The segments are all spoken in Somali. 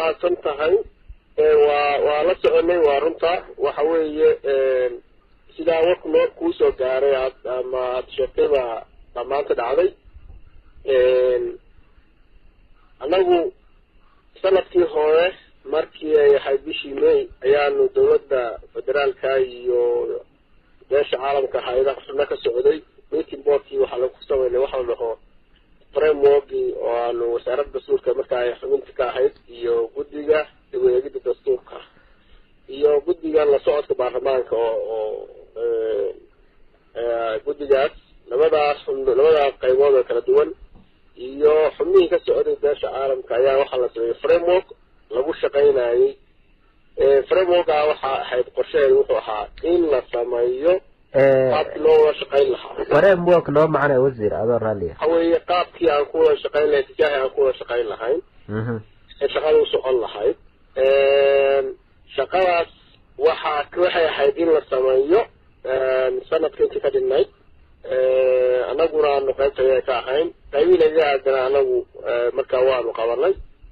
mahadsan tahay waa waa la soconay waa runta waxa weeye sidaa warku noo kuusoo gaaray aad ama aada sheegtay baa dhammaanta dhacday annagu sanadkii hore markii ay ahayd bishii may ayaanu dawladda federaalka iyo beesha caalamka hay-adaha xubno ka socday meeting boardkii waxaa lagu sameynay waxa la dhaho frameworkii oo aanu wasaaradda dastuurka markaa ay xubinta ka ahayd iyo guddiga dib-u-eegidda dastuurka iyo guddiga la socodka baarlamaanka oo oo guddigaas labadaas xub labadaas qaybood oo kala duwan iyo xubnihii ka socday beesha caalamka ayaa waxaa la sameeyey framework lagu shaqaynayay frameworka waxaa ahayd qorshaheedu wuxuu ahaa in la sameeyo qaabkii loo wada shaqayn lahaa framework noo macnay wasiir adoo raalliya waxa weeye qaabkii aan ku wada shaqayn lahayn tijaahi aan ku wada shaqayn lahayn ee shaqada u socon lahayd shaqadaas waxaa waxay ahayd in la sameeyo sanadka intii ka dhinnayd annaguna aanu qaybtaya ka ahayn qaybii naga aadana anagu markaa waanu qabanay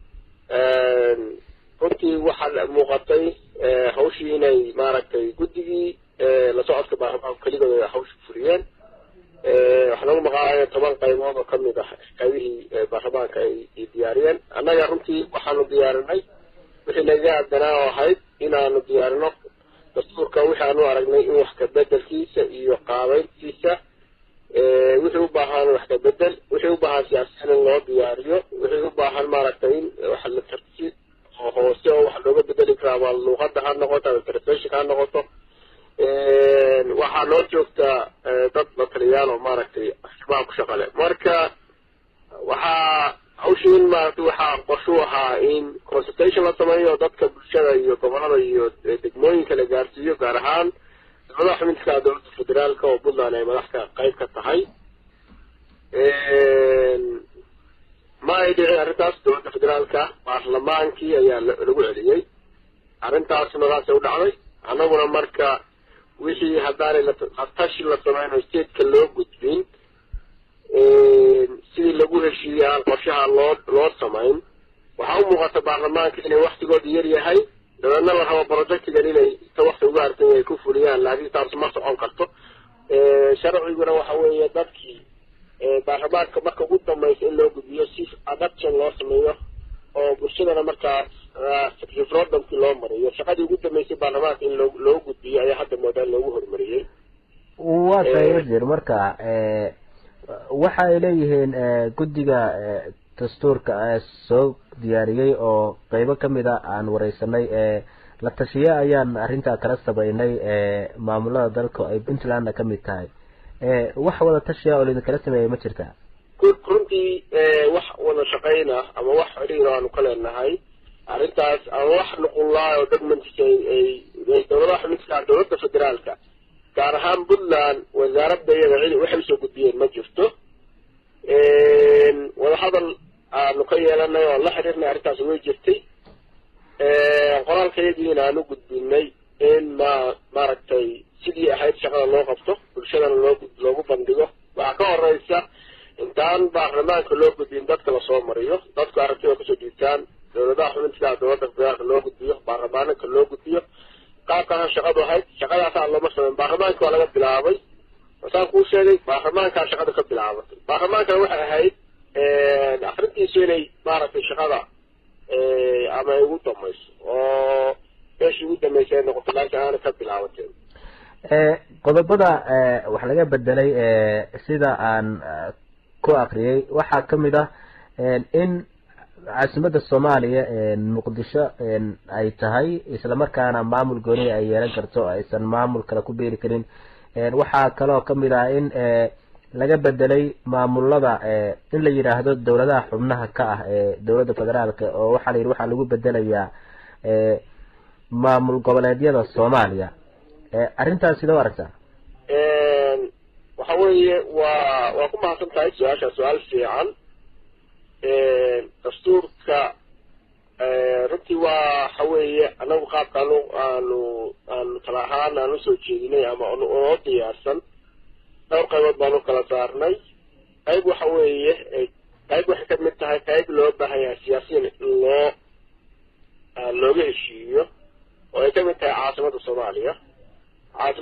runtii waxaa muuqatay hawshii inay maaragtay guddigii la socodka baarlamaanku keligood ay hawsha fuliyeen waxaa nagu maqaaya toban qaybood oo kamid ah qaybihii baarlamaanka ay diyaariyeen annaga runtii waxaanu diyaarinay wixii naga aadanaa oo ahayd inaanu diyaarino dastuurka wixii aanu aragnay in wax ka bedelkiisa iyo qaabeyntiisa wixii u baahan wax ka bedel wixii u baahan siyaasiyan in loo diyaariyo wixii u baahan maaragtay in wax la tarsi oo hoose oo wax looga bedeli karaa ama luuqada ha noqoto ama translationka ha noqoto waxaa noo joogtaa dad la taliyaal oo maaragtay arrimaha ku shaqale marka waxaa hawshii in maaragtay waxaa qorshuu ahaa in consultation la sameeyo dadka bulshada iyo gobolada iyo degmooyinka la gaarsiiyo gaar ahaan dowladaha xubinka dowladda federaalka oo puntland ay madaxka qayb ka tahay ma ay dhicin arrintaas dowladda federaalka baarlamaankii ayaa lagu celiyey arrintaas nadaasay u dhacday annaguna marka wixii haddaanay latashi la sameynayo stateka loo gudbin sidii lagu heshiiyey aan qorshaha loo loo samayn waxaa u muuqata baarlamaanka inay waktigooda yar yahay dabeedna la rabo projectigan inay inta wakti uga hartan ay ku fuliyaan laakiin taas ma socon karto sharciguna waxa weeye dadkii baarlamaanka marka ugu dambaysa in loo gudbiyo si adaption loo sameeyo oo bulshadana markaas referendumkii loo mariyo shaqadii ugu dambeysay baarlamaanka in loo loo gudbiyo ayaa hadda moodaa in loogu horumariyey waa tahay wasiir marka waxa ay leeyihiin guddiga dastuurka soo diyaariyey oo qeybo kamid a aan wareysanay la tashiye ayaan arrintaa kala sameynay maamulada dalka ay puntlandna kamid tahay wax wada tashiya oo laidinkala sameeyay ma jirta runtii wax wada shaqayna ama wax xiriir aanu ka leenahay arrintaas ama wax nuqullaa oo dogmantis ay dowladaha xubinka dowladda federaalka gaar ahaan puntland wasaaradda iyada cidi waxay usoo gudbiyeen ma jirto wadahadal aanu ka yeelanay oo la xiriirnay arrintaas way jirtay qoraalkayagiina aanu gudbinay in ma maaragtay sidii ahayd shaqada loo qabto bulshadana loo loogu bandhigo waxaa ka horeysa intaan baarlamaanka loo gudbin dadka lasoo mariyo dadku aragtida kasoo dhiibtaan dowladaha xubintikaa dowladda federaalka loo gudbiyo baarlamaanka loo gudbiyo qaabkaasa shaqadu ahayd shaqadaasaa looma sameyn baarlamaanka waa laga bilaabay saan kuu sheegay baarlamaankaa shaqada ka bilaabatay baarlamaankana waxay ahayd akrintiisu inay maaragtay shaqada ama ay ugu dambayso oo meeshii ugu dambeysay ay noqoto laakiin aana ka bilaabateen qodobada wax laga bedelay sida aan ku akriyay waxaa kamid ah in caasimada soomaaliya muqdisho ay tahay islamarkaana maamul gooni ay yeelan karto aysan maamul kale ku beeri karin waxaa kaloo kamid ah in laga bedelay maamulada in la yidhaahdo dowladaha xubnaha ka ah ee dowladda federaalka oo waxaa la yidhi waxaa lagu bedelayaa maamul goboleedyada soomaaliya arrintaas sidee u aragtaa waxa weeye waa waa ku mahadsan tahay su-aasha su-aal fiican dastuurka runtii waa waxa weeye anagu qaabka anu aanu aanu tala ahaan aan usoo jeedinay ama oo diyaarsan dhowr qaybood baanu kala saarnay qayb waxa weeye qayb waxay kamid tahay qayb loo baahan yahay siyaasiyan in loo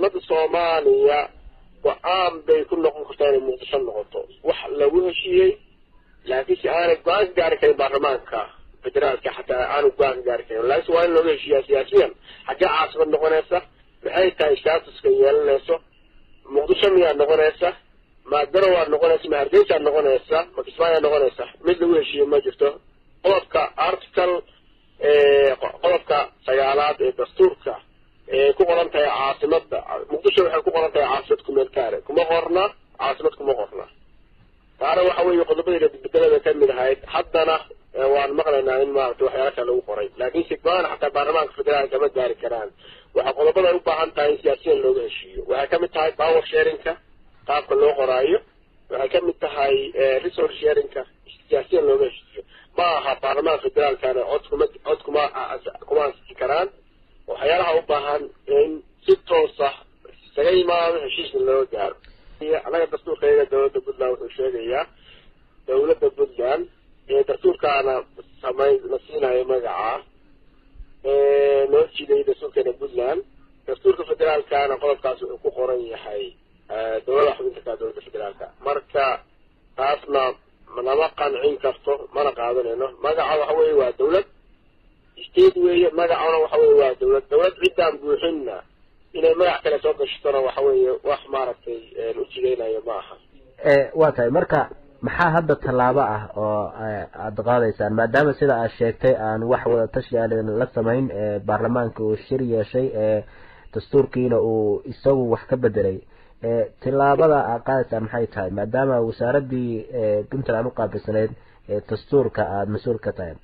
caasimada soomaaliya go-aan bay ku noqon kartaa inay muqdisho noqoto wax lagu heshiiyey laakiin si aanay go-aan ka gaari karin baarlamaanka federaalka xataa aanu go-aan ka gaari karin laakiin waa in looga heshiiyaa siyaasiyan xaggee caasimad noqonaysa maxay tahay statuska yeelanayso muqdisho miyaa noqonaysa ma garowaad noqonaysa ma hargeysaad noqonaysa ma kismaayaa noqonaysa mid lagu heshiiye ma jirto qodobka article qodobka sagaalaad ee dastuurka ee ku qoran tahay caasimada muqdisho waxay ku qoran tahay caasimad kumeel gaare kuma qorna caasimad kuma qorna taana waxa weeye qodobadii beddelada ka mid ahayd haddana waan maqlaynaa in maaragtay waxyaala kale lagu qoray laakiin si go-aan xataa baarlamaanka federaalka ma gaari karaan waxaa qodobada ay u baahan tahay in siyaasiyan looga heshiiyo waxay kamid tahay power sharingka qaabka loo qoraayo waxay kamid tahay resource sharingka siyaasiyan looga heshiiyo ma aha baarlamaanka federaalkana cod kuma cod kuma kuma ansixi karaan waxyaalaha u baahan in si toosa isaga yimaado heshiisna loo gaaro annaga dastuurkayga dowladda puntland wuxuu sheegayaa dowladda puntland ee dastuurkaana samay la siinayo magaca noo jiday dastuurkeena puntland dastuurka federaalkana qodobkaas wuxuu ku qoran yahay dowlada xubinta ka dowladda federaalka marka taasna nama qancin karto mana qaadanayno magaca waxa weeye waa dowlad state weeye magacana waxa weye waa dowlad dowlad ciddaan buuxinna inay magac kale soo gashatona waxa weeye wax maaragtay u jigeynayo ma aha waa tahay marka maxaa hadda tallaabo ah oo aada qaadaysaan maadaama sida aad sheegtay aan wax wada tashi aan la samayn baarlamaanka uu shir yeeshay dastuurkiina uu isagu wax ka bedelay tillaabada aad qaadaysaan maxay tahay maadaama wasaaradii puntland uqaabilsaneyd dastuurka aada mas-uul ka tahay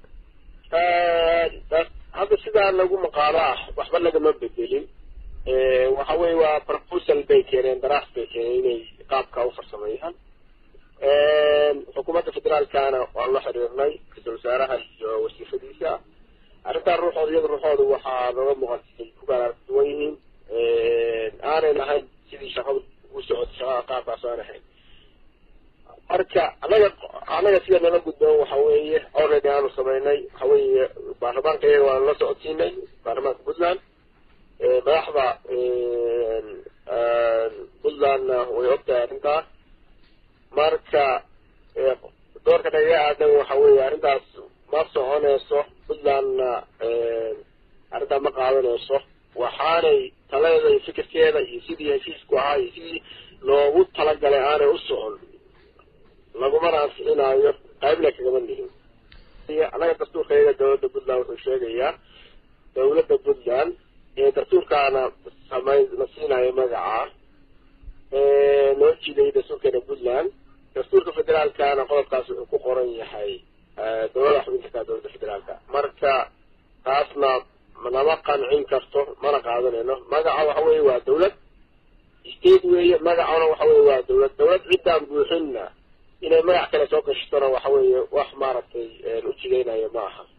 hadda sidaa lagu maqaalo ah waxba lagama bedelin waxa weye waa proposal bay keeneen daraas bay keeneen inay qaabka u farsameeyaan xukuumadda federaalkana waan la xiriirnay ra-iisul wasaaraha iyo wasiifadiisa arrintaa ruuxooda iyada ruuxooda waxaa nooga muuqatay ku kala duwan yihiin aanay lahayn sidii shaqadu u socotay shaqada qaabkaas aan ahayn marka anaga anaga sida nala gudboon waxa weeye already aanu samaynay waxa weeye baarlamaanka iyaga waanu la socodsiinay baarlamaanka puntland madaxda puntlandna way ogtahay arrintaas marka doorka naga aadan waxa weeye arrintaas ma soconayso puntlandna arrintaa ma qaadanayso waxaanay taladeeda iyo fikirkeeda iyo sidii heshiisku ahaa iyo sidii loogu talagalay aanay u socon lagumana ansixinaayo qaybna kagama nihin annaga dastuurkayga dowladda puntland wuxuu sheegayaa dowladda puntland ee dastuurkaana samay la siinayo magaca noo jiday dastuurkeena puntland dastuurka federaalkana qodobkaas wuxuu ku qoran yahay dowlada xubinta ka dowladda federaalka marka taasna nama qancin karto mana qaadanayno magaca waxa weeye waa dowlad state weeye magacana waxa weye waa dowlad dowlad ciddaan buuxinna inay magac kale soo gashatona waxa weeye wax maaragtay u jigeynayo ma aha